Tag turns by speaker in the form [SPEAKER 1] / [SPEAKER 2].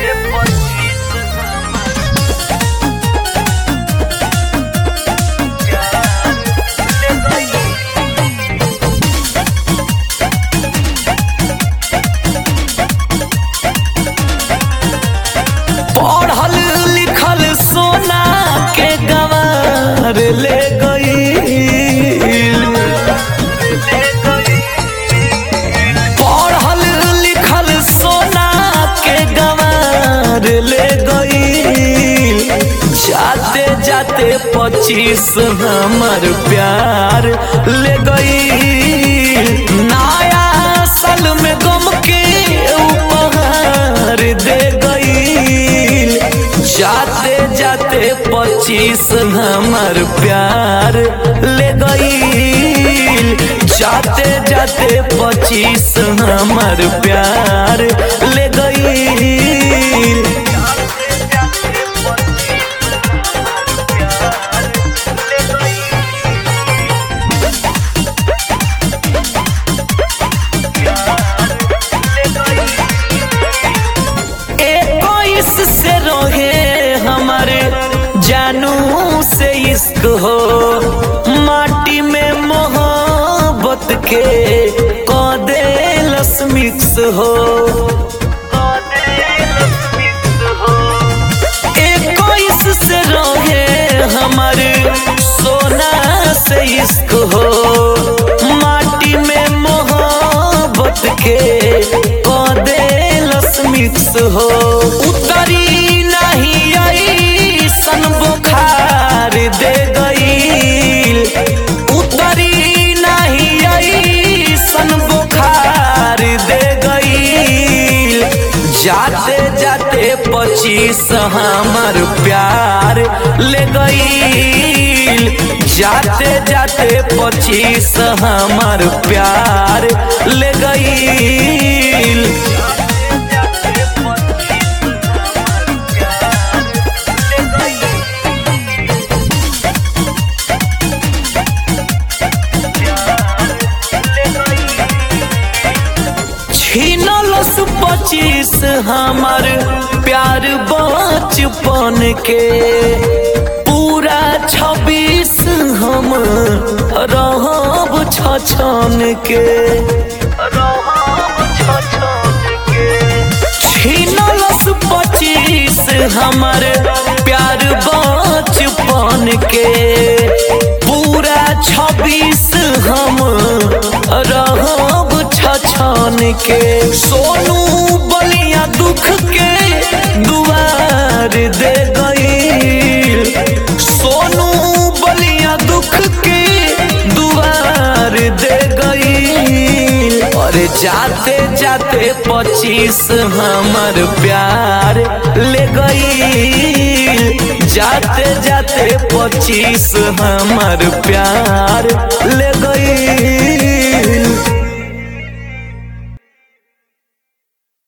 [SPEAKER 1] पढ़ल लिखल सोना के गवार ले गई पढ़ल लिखल सोना के गवार ले गई जाते जाते पच्चीस हमर प्यार ले गई नया साल में गम के उपहार दे गई जाते जाते पच्चीस हमर प्यार ले गई जाते जाते पच्चीस हमर प्यार ले गई इक्कीस से रहे हमारे जानू से इश्क हो माटी में मोहब्बत के कदे मिक्स हो इक्कीस से रहे हमारे सोना से इश्क हो माटी में मोहब्बत के कदे मिक्स हो उतरी नहीं आई सन बुखार दे गई उतरी नहीं आई सन बुखार दे गई जाते जाते पच्चीस हमर प्यार ले गई जाते जाते पच्चीस हमर प्यार ले गई छीनलस पच्चीस हमर प्यार बचपन के पूरा छब्बीस हम रहब छछन के छीनलस पच्चीस हमर प्यार बचपन के पूरा छब्बीस हम रहब छछन के सोनू बलिया दुख के दुआर दे गई सोनू बलिया दुख के दुआर दे गई अरे जाते जाते पच्चीस हमर प्यार ले गई जाते जाते पच्चीस हमर प्यार ले गई